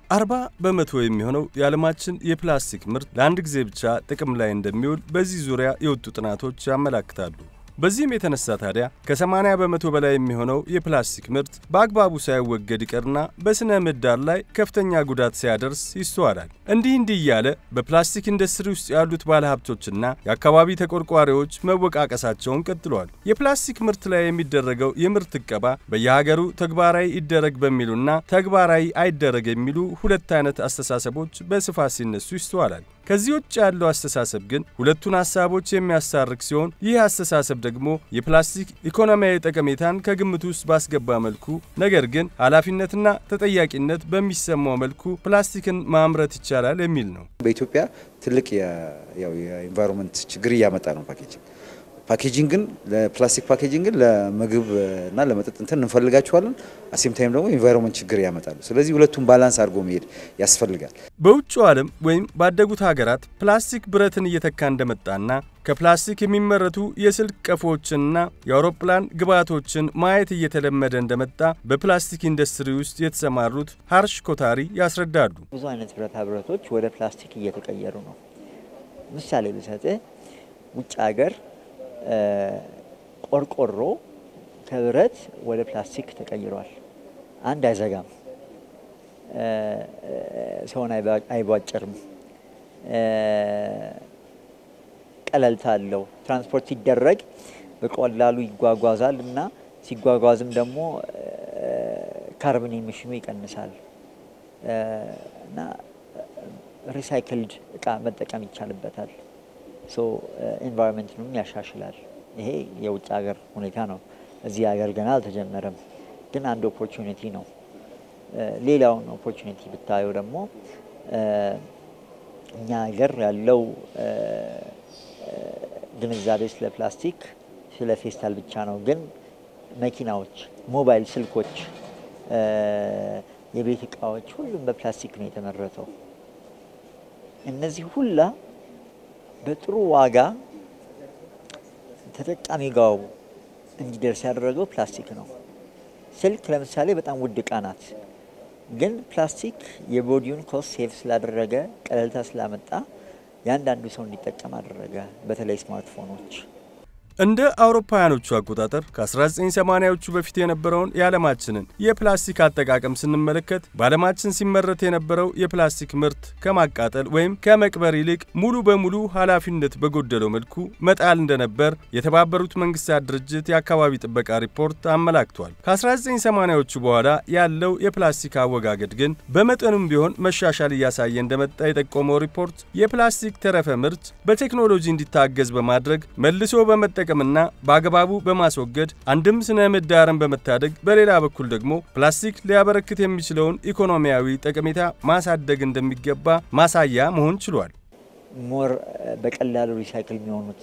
አርባ በመቶ የሚሆነው የዓለማችን የፕላስቲክ ምርት ለአንድ ጊዜ ብቻ ጥቅም ላይ እንደሚውል በዚህ ዙሪያ የወጡ ጥናቶች ያመላክታሉ። በዚህም የተነሳ ታዲያ ከ80 በመቶ በላይ የሚሆነው የፕላስቲክ ምርት በአግባቡ ሳይወገድ ይቀርና በሥነ ምህዳር ላይ ከፍተኛ ጉዳት ሲያደርስ ይስተዋላል። እንዲህ እንዲህ እያለ በፕላስቲክ ኢንዱስትሪ ውስጥ ያሉት ባለሀብቶችና የአካባቢ ተቆርቋሪዎች መወቃቀሳቸውን ቀጥለዋል። የፕላስቲክ ምርት ላይ የሚደረገው የምርት እቀባ በየሀገሩ ተግባራዊ ይደረግ በሚሉና ተግባራዊ አይደረግ የሚሉ ሁለት አይነት አስተሳሰቦች በስፋት ሲነሱ ይስተዋላል። ከዚህ ውጭ ያለው አስተሳሰብ ግን ሁለቱን ሀሳቦች የሚያሳርቅ ሲሆን ይህ አስተሳሰብ ደግሞ የፕላስቲክ ኢኮኖሚያዊ ጠቀሜታን ከግምት ውስጥ ባስገባ መልኩ ነገር ግን ኃላፊነትና ተጠያቂነት በሚሰማው መልኩ ፕላስቲክን ማምረት ይቻላል የሚል ነው። በኢትዮጵያ ትልቅ የኢንቫይሮንመንት ችግር እያመጣ ነው ፓኬጂንግ ፓኬጂንግ ግን ለፕላስቲክ ፓኬጂንግ ግን ለምግብ እና ለመጠጥ እንትን እንፈልጋቸዋለን። አሴም ታይም ደግሞ ኢንቫይሮንመንት ችግር ያመጣሉ። ስለዚህ ሁለቱም ባላንስ አድርጎ መሄድ ያስፈልጋል። በውጭው ዓለም ወይም ባደጉት ሀገራት ፕላስቲክ ብረትን እየተካ እንደመጣና ከፕላስቲክ የሚመረቱ የስልክ ቀፎዎችንና የአውሮፕላን ግብዓቶችን ማየት እየተለመደ እንደመጣ በፕላስቲክ ኢንዱስትሪ ውስጥ የተሰማሩት ሀርሽ ኮታሪ ያስረዳሉ። ብዙ አይነት ብረታ ብረቶች ወደ ፕላስቲክ እየተቀየሩ ነው። ምሳሌ ብሰጥህ ውጭ ሀገር ቆርቆሮ ከብረት ወደ ፕላስቲክ ተቀይሯል። አንድ አይዘጋም፣ ሰውን አይቧጭርም፣ ቀለልታ አለው። ትራንስፖርት ሲደረግ በቀላሉ ይጓጓዛል እና ሲጓጓዝም ደግሞ ካርቦን ኤሚሽኑ ይቀንሳል እና ሪሳይክልድ እቃ መጠቀም ይቻልበታል። ሶ ኤንቫይሮንመንትንም ያሻሽላል። ይሄ የውጭ ሀገር ሁኔታ ነው። እዚህ ሀገር ገና አልተጀመረም፣ ግን አንድ ኦፖርቹኒቲ ነው። ሌላውን ኦፖርቹኒቲ ብታየው ደግሞ እኛ ሀገር ያለው ግንዛቤ ስለ ፕላስቲክ ስለ ፌስታል ብቻ ነው። ግን መኪናዎች፣ ሞባይል ስልኮች፣ የቤት እቃዎች ሁሉም በፕላስቲክ ነው የተመረተው። እነዚህ ሁላ በጥሩ ዋጋ ተጠቃሚ ጋው እንዲደርስ ያደረገው ፕላስቲክ ነው። ስልክ ለምሳሌ በጣም ውድ እቃ ናት፣ ግን ፕላስቲክ የቦዲውን ኮስት ሴቭ ስላደረገ ቀለልታ ስላመጣ የአንዳንዱ ሰው እንዲጠቀም አደረገ። በተለይ ስማርትፎኖች እንደ አውሮፓውያኖቹ አቆጣጠር ከ1980ዎቹ በፊት የነበረውን የዓለማችንን የፕላስቲክ አጠቃቀም ስንመለከት በዓለማችን ሲመረት የነበረው የፕላስቲክ ምርት ከማቃጠል ወይም ከመቅበር ይልቅ ሙሉ በሙሉ ኃላፊነት በጎደለው መልኩ መጣል እንደነበር የተባበሩት መንግስታት ድርጅት የአካባቢ ጥበቃ ሪፖርት አመላክቷል። ከ1980ዎቹ በኋላ ያለው የፕላስቲክ አወጋገድ ግን በመጠኑም ቢሆን መሻሻል እያሳየ እንደመጣ የጠቆመው ሪፖርት የፕላስቲክ ተረፈ ምርት በቴክኖሎጂ እንዲታገዝ በማድረግ መልሶ በመጠቀምና በአግባቡ በማስወገድ አንድም ስነ ምህዳርን በመታደግ በሌላ በኩል ደግሞ ፕላስቲክ ሊያበረክት የሚችለውን ኢኮኖሚያዊ ጠቀሜታ ማሳደግ እንደሚገባ ማሳያ መሆን ችሏል። ሞር በቀላሉ ሪሳይክል የሚሆኑት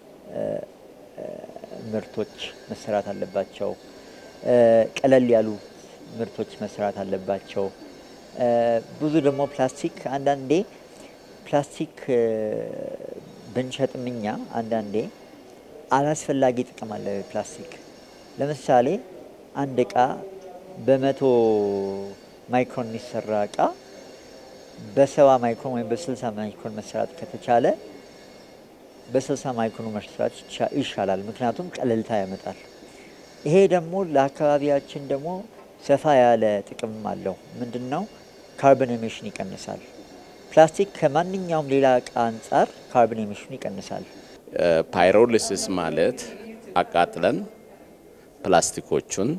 ምርቶች መሰራት አለባቸው። ቀለል ያሉ ምርቶች መሰራት አለባቸው። ብዙ ደግሞ ፕላስቲክ አንዳንዴ ፕላስቲክ ብንሸጥም እኛ አንዳንዴ አላስፈላጊ ጥቅም አለ ፕላስቲክ። ለምሳሌ አንድ እቃ በመቶ ማይክሮን የሚሰራ እቃ በሰባ ማይክሮን ወይም በስልሳ ማይክሮን መሰራት ከተቻለ በስልሳ ማይክሮን መስራት ይሻላል። ምክንያቱም ቀለልታ ያመጣል። ይሄ ደግሞ ለአካባቢያችን ደግሞ ሰፋ ያለ ጥቅም አለው። ምንድን ነው? ካርቦን ኤሚሽን ይቀንሳል። ፕላስቲክ ከማንኛውም ሌላ እቃ አንጻር ካርቦን ኤሚሽን ይቀንሳል። ፓይሮሊሲስ ማለት አቃጥለን ፕላስቲኮቹን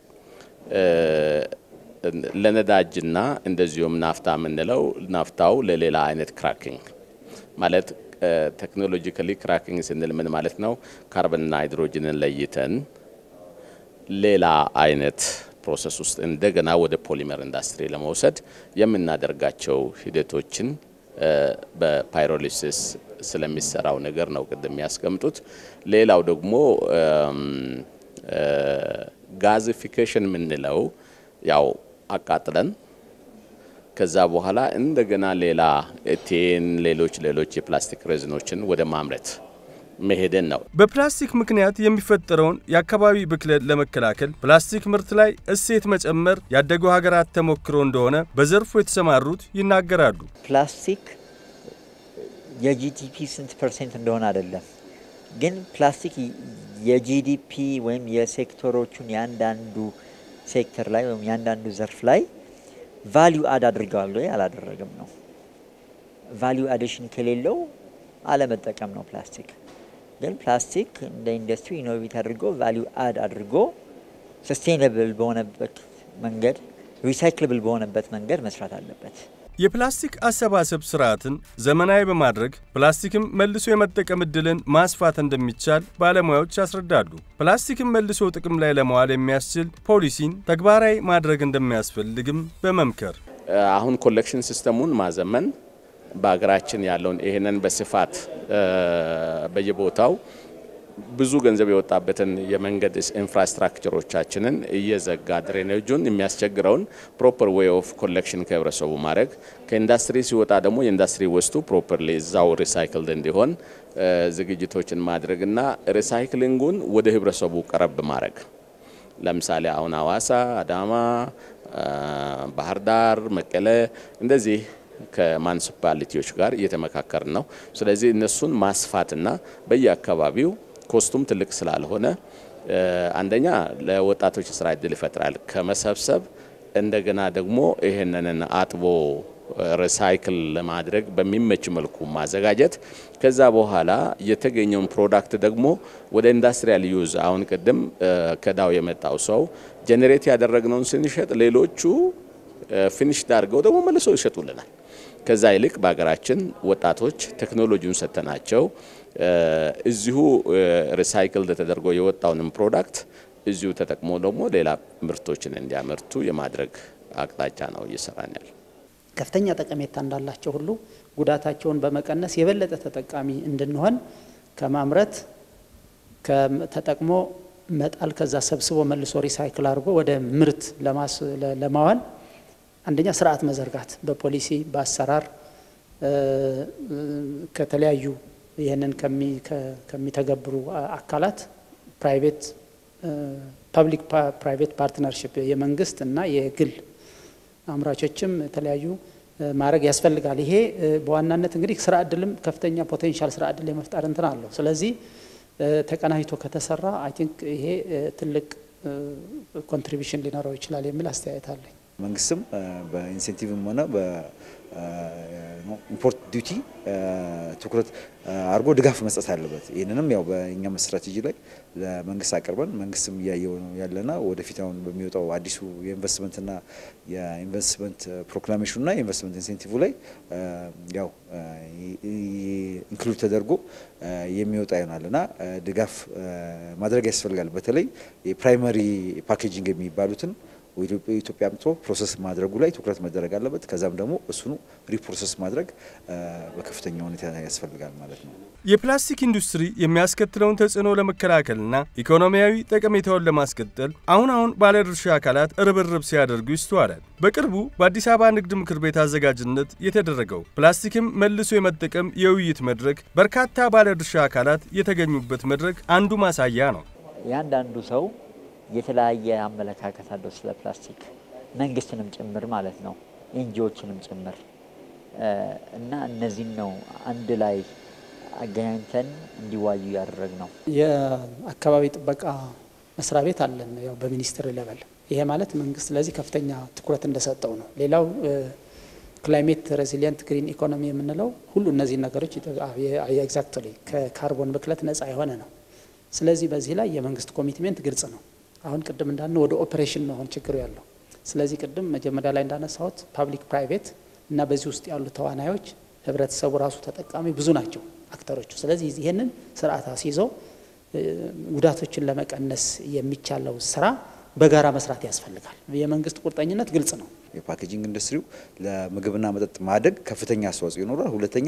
ለነዳጅና እንደዚሁም ናፍታ የምንለው ናፍታው ለሌላ አይነት ክራኪንግ ማለት ቴክኖሎጂካሊ ክራኪንግ ስንል ምን ማለት ነው? ካርበንና ሃይድሮጅንን ለይተን ሌላ አይነት ፕሮሰስ ውስጥ እንደገና ወደ ፖሊመር ኢንዱስትሪ ለመውሰድ የምናደርጋቸው ሂደቶችን በፓይሮሊሲስ ስለሚሰራው ነገር ነው ቅድም ያስቀምጡት። ሌላው ደግሞ ጋዚፊኬሽን የምንለው ያው አቃጥለን ከዛ በኋላ እንደገና ሌላ ኤቴን፣ ሌሎች ሌሎች የፕላስቲክ ሬዝኖችን ወደ ማምረት መሄድን ነው። በፕላስቲክ ምክንያት የሚፈጠረውን የአካባቢ ብክለት ለመከላከል ፕላስቲክ ምርት ላይ እሴት መጨመር ያደጉ ሀገራት ተሞክሮ እንደሆነ በዘርፉ የተሰማሩት ይናገራሉ። ፕላስቲክ የጂዲፒ ስንት ፐርሰንት እንደሆነ አይደለም፣ ግን ፕላስቲክ የጂዲፒ ወይም የሴክተሮቹን የአንዳንዱ ሴክተር ላይ ወይም የአንዳንዱ ዘርፍ ላይ ቫሊዩ አድ አድርገዋል ወይ አላደረግም ነው። ቫሊዩ አዲሽን ከሌለው አለመጠቀም ነው ፕላስቲክ። ግን ፕላስቲክ እንደ ኢንዱስትሪ ኢኖቬት አድርጎ ቫሊዩ አድ አድርጎ ሰስቴይነብል በሆነበት መንገድ ሪሳይክልብል በሆነበት መንገድ መስራት አለበት። የፕላስቲክ አሰባሰብ ስርዓትን ዘመናዊ በማድረግ ፕላስቲክም መልሶ የመጠቀም ዕድልን ማስፋት እንደሚቻል ባለሙያዎች ያስረዳሉ። ፕላስቲክም መልሶ ጥቅም ላይ ለመዋል የሚያስችል ፖሊሲን ተግባራዊ ማድረግ እንደሚያስፈልግም በመምከር አሁን ኮሌክሽን ሲስተሙን ማዘመን በሀገራችን ያለውን ይህንን በስፋት በየቦታው ብዙ ገንዘብ የወጣበትን የመንገድ ኢንፍራስትራክቸሮቻችንን እየዘጋ ድሬኔጁን የሚያስቸግረውን ፕሮፐር ዌይ ኦፍ ኮሌክሽን ከህብረተሰቡ ማድረግ ከኢንዱስትሪ ሲወጣ ደግሞ የኢንዱስትሪ ወስቱ ፕሮፐርሊ እዛው ሪሳይክልድ እንዲሆን ዝግጅቶችን ማድረግና ሪሳይክሊንጉን ወደ ህብረተሰቡ ቀረብ ማድረግ ለምሳሌ አሁን ሀዋሳ፣ አዳማ፣ ባህር ዳር፣ መቀለ እንደዚህ ከማንሲፓሊቲዎች ጋር እየተመካከርን ነው። ስለዚህ እነሱን ማስፋትና በየአካባቢው ኮስቱም ትልቅ ስላልሆነ አንደኛ ለወጣቶች ስራ እድል ይፈጥራል ከመሰብሰብ እንደገና ደግሞ ይህንን አጥቦ ሪሳይክል ለማድረግ በሚመች መልኩ ማዘጋጀት ከዛ በኋላ የተገኘውን ፕሮዳክት ደግሞ ወደ ኢንዱስትሪያል ዩዝ አሁን ቅድም ከዳው የመጣው ሰው ጄኔሬት ያደረግነውን ስንሸጥ ሌሎቹ ፊኒሽ ዳርገው ደግሞ መልሰው ይሸጡልናል። ከዛ ይልቅ በሀገራችን ወጣቶች ቴክኖሎጂውን ሰጥተናቸው እዚሁ ሪሳይክል ተደርጎ የወጣውንም ፕሮዳክት እዚሁ ተጠቅሞ ደግሞ ሌላ ምርቶችን እንዲያመርቱ የማድረግ አቅጣጫ ነው እየሰራን ያለ። ከፍተኛ ጠቀሜታ እንዳላቸው ሁሉ ጉዳታቸውን በመቀነስ የበለጠ ተጠቃሚ እንድንሆን ከማምረት ተጠቅሞ መጣል ከዛ ሰብስቦ መልሶ ሪሳይክል አድርጎ ወደ ምርት ለማዋል አንደኛ ስርዓት መዘርጋት በፖሊሲ በአሰራር ከተለያዩ ይህንን ከሚተገብሩ አካላት ፕራይቬት ፐብሊክ ፕራይቬት ፓርትነርሽፕ የመንግስት እና የግል አምራቾችም የተለያዩ ማድረግ ያስፈልጋል። ይሄ በዋናነት እንግዲህ ስራ እድልም ከፍተኛ ፖቴንሻል ስራ እድል የመፍጠር እንትን አለው። ስለዚህ ተቀናጅቶ ከተሰራ አይ ቲንክ ይሄ ትልቅ ኮንትሪቢሽን ሊኖረው ይችላል የሚል አስተያየት አለኝ። መንግስትም በኢንሴንቲቭም ሆነ በኢምፖርት ዲዩቲ ትኩረት አድርጎ ድጋፍ መስጠት አለበት። ይህንንም ያው በእኛም ስትራቴጂ ላይ ለመንግስት አቅርበን መንግስትም እያየው ነው ያለና ወደፊት አሁን በሚወጣው አዲሱ የኢንቨስትመንትና የኢንቨስትመንት ፕሮክላሜሽኑና የኢንቨስትመንት ኢንሴንቲቭ ላይ ያው ኢንክሉድ ተደርጎ የሚወጣ ይሆናል እና ድጋፍ ማድረግ ያስፈልጋል። በተለይ የፕራይመሪ ፓኬጂንግ የሚባሉትን ኢትዮጵያ አምጥቶ ፕሮሰስ ማድረጉ ላይ ትኩረት መደረግ አለበት። ከዛም ደግሞ እሱኑ ሪፕሮሰስ ማድረግ በከፍተኛ ሁኔታ ያስፈልጋል ማለት ነው። የፕላስቲክ ኢንዱስትሪ የሚያስከትለውን ተጽዕኖ ለመከላከልና ኢኮኖሚያዊ ጠቀሜታውን ለማስቀጠል አሁን አሁን ባለድርሻ አካላት ርብርብ ሲያደርጉ ይስተዋላል። በቅርቡ በአዲስ አበባ ንግድ ምክር ቤት አዘጋጅነት የተደረገው ፕላስቲክም መልሶ የመጠቀም የውይይት መድረክ በርካታ ባለድርሻ አካላት የተገኙበት መድረክ አንዱ ማሳያ ነው። ያንዳንዱ ሰው የተለያየ አመለካከት አለው ስለ ፕላስቲክ መንግስትንም ጭምር ማለት ነው ኤንጂዎችንም ጭምር እና እነዚህን ነው አንድ ላይ አገናኝተን እንዲዋዩ ያደረግ ነው። የአካባቢ ጥበቃ መስሪያ ቤት አለን ያው በሚኒስትር ሌቨል። ይሄ ማለት መንግስት ለዚህ ከፍተኛ ትኩረት እንደሰጠው ነው። ሌላው ክላይሜት ሬዚሊየንት ግሪን ኢኮኖሚ የምንለው ሁሉ እነዚህ ነገሮች ኤግዛክትሊ ከካርቦን ብክለት ነጻ የሆነ ነው። ስለዚህ በዚህ ላይ የመንግስት ኮሚትሜንት ግልጽ ነው። አሁን ቅድም እንዳልነው ወደ ኦፕሬሽን ነው አሁን ችግሩ ያለው። ስለዚህ ቅድም መጀመሪያ ላይ እንዳነሳሁት ፓብሊክ ፕራይቬት እና በዚህ ውስጥ ያሉ ተዋናዮች ህብረተሰቡ ራሱ ተጠቃሚ ብዙ ናቸው አክተሮቹ። ስለዚህ ይህንን ስርዓት አስይዘው ጉዳቶችን ለመቀነስ የሚቻለው ስራ በጋራ መስራት ያስፈልጋል። የመንግስት ቁርጠኝነት ግልጽ ነው። የፓኬጂንግ ኢንዱስትሪው ለምግብና መጠጥ ማደግ ከፍተኛ አስተዋጽኦ ይኖራል። ሁለተኛ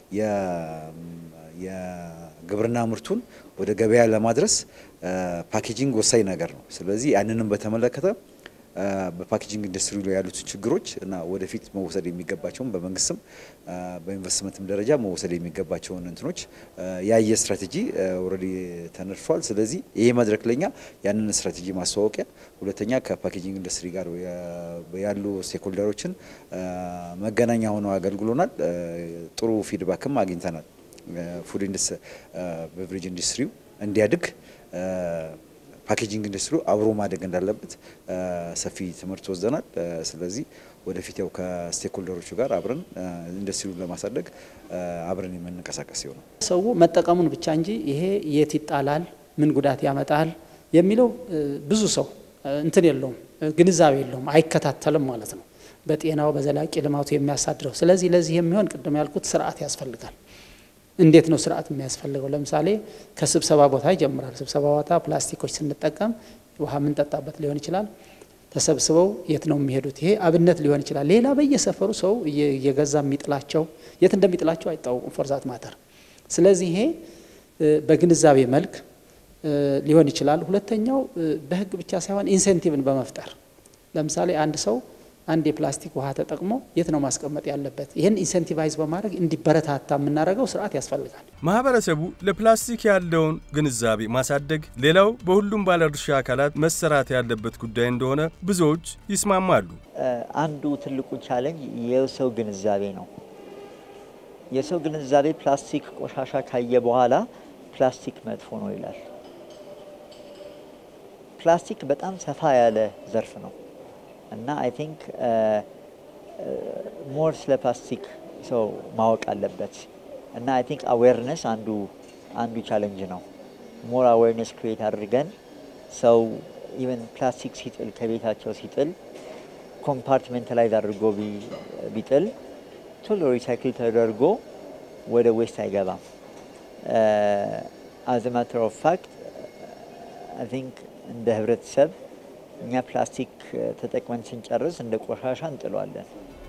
የግብርና ምርቱን ወደ ገበያ ለማድረስ ፓኬጂንግ ወሳኝ ነገር ነው። ስለዚህ ያንንም በተመለከተ በፓኬጂንግ ኢንዱስትሪ ላይ ያሉት ችግሮች እና ወደፊት መወሰድ የሚገባቸውን በመንግስትም በኢንቨስትመንትም ደረጃ መወሰድ የሚገባቸውን እንትኖች ያየ ስትራቴጂ ኦልሬዲ ተነድፏል። ስለዚህ ይሄ መድረክ ለኛ ያንን ስትራቴጂ ማስተዋወቂያ፣ ሁለተኛ ከፓኬጂንግ ኢንዱስትሪ ጋር ያሉ ስቴክሆልደሮችን መገናኛ ሆነው አገልግሎናል። ጥሩ ፊድባክም አግኝተናል። ፉድ ቤቨሬጅ ኢንዱስትሪው እንዲያድግ ፓኬጂንግ ኢንዱስትሪው አብሮ ማደግ እንዳለበት ሰፊ ትምህርት ወስደናል። ስለዚህ ወደፊት ያው ከስቴክሆልደሮቹ ጋር አብረን ኢንዱስትሪውን ለማሳደግ አብረን የምንንቀሳቀስ ይሆናል። ሰው መጠቀሙን ብቻ እንጂ ይሄ የት ይጣላል፣ ምን ጉዳት ያመጣል የሚለው ብዙ ሰው እንትን የለውም፣ ግንዛቤ የለውም፣ አይከታተልም ማለት ነው። በጤናው በዘላቂ ልማቱ የሚያሳድረው። ስለዚህ ለዚህ የሚሆን ቅድም ያልኩት ስርዓት ያስፈልጋል። እንዴት ነው ስርዓት የሚያስፈልገው? ለምሳሌ ከስብሰባ ቦታ ይጀምራል። ስብሰባ ቦታ ፕላስቲኮች ስንጠቀም ውሃ የምንጠጣበት ሊሆን ይችላል። ተሰብስበው የት ነው የሚሄዱት? ይሄ አብነት ሊሆን ይችላል። ሌላ በየሰፈሩ ሰው እየገዛ የሚጥላቸው የት እንደሚጥላቸው አይታወቁም፣ ፎርዛት ማተር። ስለዚህ ይሄ በግንዛቤ መልክ ሊሆን ይችላል። ሁለተኛው በህግ ብቻ ሳይሆን ኢንሴንቲቭን በመፍጠር ለምሳሌ አንድ ሰው አንድ የፕላስቲክ ውሃ ተጠቅሞ የት ነው ማስቀመጥ ያለበት? ይህን ኢንሴንቲቫይዝ በማድረግ እንዲበረታታ የምናደርገው ስርዓት ያስፈልጋል። ማህበረሰቡ ለፕላስቲክ ያለውን ግንዛቤ ማሳደግ ሌላው በሁሉም ባለድርሻ አካላት መሰራት ያለበት ጉዳይ እንደሆነ ብዙዎች ይስማማሉ። አንዱ ትልቁ ቻለንጅ የሰው ግንዛቤ ነው። የሰው ግንዛቤ ፕላስቲክ ቆሻሻ ካየ በኋላ ፕላስቲክ መጥፎ ነው ይላል። ፕላስቲክ በጣም ሰፋ ያለ ዘርፍ ነው እና አይ ቲንክ ሞር ስለ ፕላስቲክ ሰው ማወቅ አለበት እና አይ ቲንክ አዌርነስ አንዱ አንዱ ቻለንጅ ነው። ሞር አዌርነስ ክሬት አድርገን ሰው ኢቨን ፕላስቲክ ሲጥል ከቤታቸው ሲጥል ኮምፓርትሜንታላይዝ አድርጎ ቢጥል ቶሎ ሪሳይክል ተደርጎ ወደ ዌስት አይገባም። አዝ ማተር ኦፍ ፋክት አይ ቲንክ እንደ ህብረተሰብ እኛ ፕላስቲክ ተጠቅመን ስንጨርስ እንደ ቆሻሻ እንጥለዋለን።